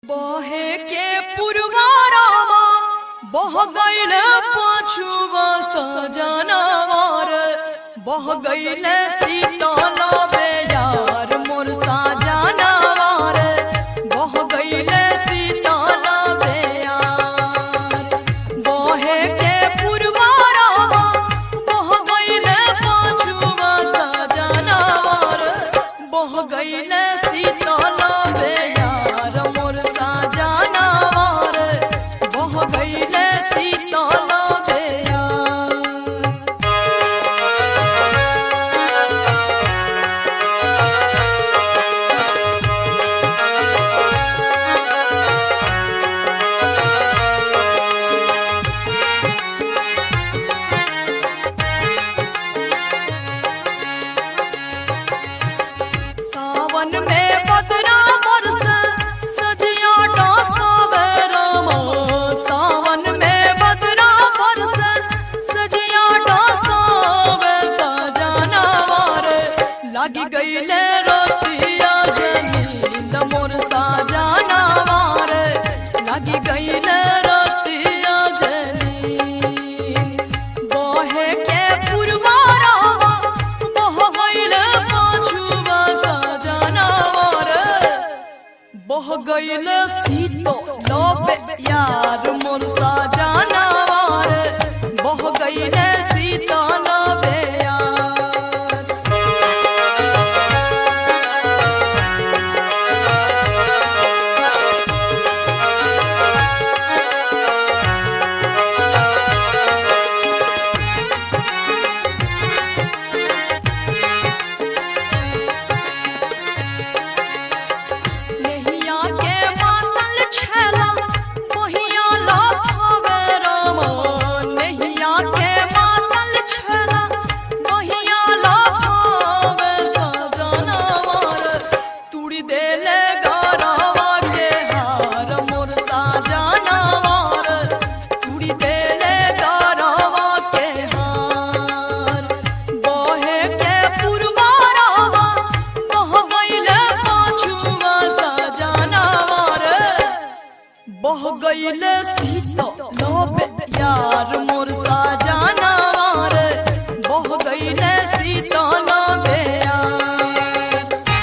बहे के पुरवारावा बह गईल पाछुआ सजनवार बह गईल शीतल बेजार मोर सजनवार बह गईल शीतल बेयार बहे के पुरवारावा बह गईल पाछुआ सजनवार बह गईल शीतल बेयार मोर सजनवार बह गईल शीतल बेयार सावन में बदरा बरस सजिया डासवे रामा सावन में बदरा बरस सजिया डासवे सजना वार लागी गईले रोतिया जमीन मोर साजना वार लागी गईले रोतिया जमीन बहे के पुरवारावा बह गईल पाछुआ सजनावर बह गईल सीतो लबे यार मोर सजनावर बह गईल सीतो लबे यार नहिया के मातल छला मोहिया लाफावे रामा नहिया के मातल छला मोहिया लाफावे सजनावर तुड़ी देले गरावा के हार मोर सजनावर तुड़ी देले गरावा के हार बहे के पुरवारावा बह गईले पाछुआ सजनावर बह गईले सीतो लबे यार मोर सजनावर बह गईले सीतो लबे यार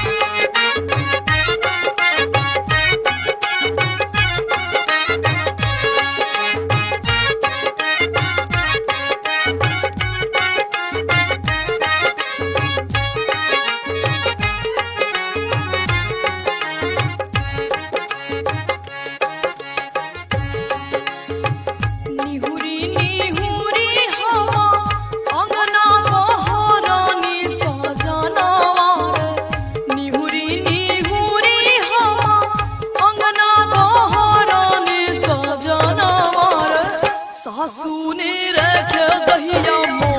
निहुरी निहुरी हवा अंगना बहरानी सजनावार निहुरी निहुरी हवा अंगना बहरानी सजनावार सासू ने रख दहिया